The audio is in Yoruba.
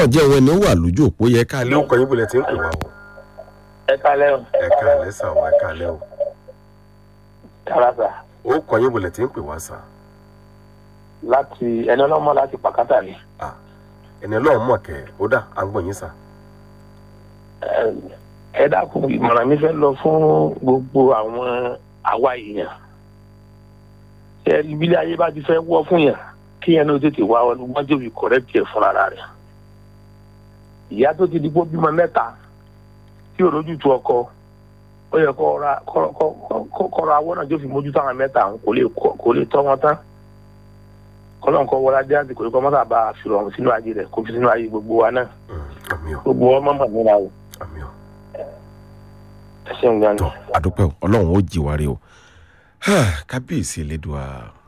ọ̀jẹ̀ wọn ni ó wà lójú òpó yẹ ká lé ọkọ̀ yín bolẹ̀ tí ń pè wá o. ẹ kalẹ́ o ẹ káàlẹ́ sà o ẹ káàlẹ́ o. kárásà ó kọ̀ yín bolẹ̀ tí ń pè wá sà. láti ẹni ọlọ́mọ láti pàkátà ni Ah, ẹni ọlọ́run mọ̀ kẹ́ ó dà à ń gbọ́ yín sà. Ẹ- ẹ dákun ìmọ̀ràn mi fẹ́ lọ fún gbogbo àwọn àwa èèyàn ṣe ìbílẹ̀ ayé bá ti fẹ́ wọ́ fún yàn kí yẹn ló tètè wá wọ́n jẹ́ òbí kọ̀rẹ́tì ẹ̀ fúnra rẹ̀ ìyá tó ti di kó bímọ mẹ́ta tí òrójú tu ọkọ ó yẹ kó ra kó- kó- kó- kó ra awọ́ náà tó fi mójútó àwọn mẹ́ta àwọn kò lè kó- kò lè tọ́ wọn tán kọ́lọ́n kọ́ wọlé ajé àti kò lè kọ́ mọ́tà bá a fi rọrùn sínú ayé rẹ̀ kó fi sínú ayé gbogbo wa náà Mm, àmì ọ̀ gbogbo ọmọ mọ̀ níra o àmì ọ̀ ẹ ṣeun gan ni. tọ́ àdúpẹ́ o ọlọ́run ó jì wá rí o kábíyèsí elédùá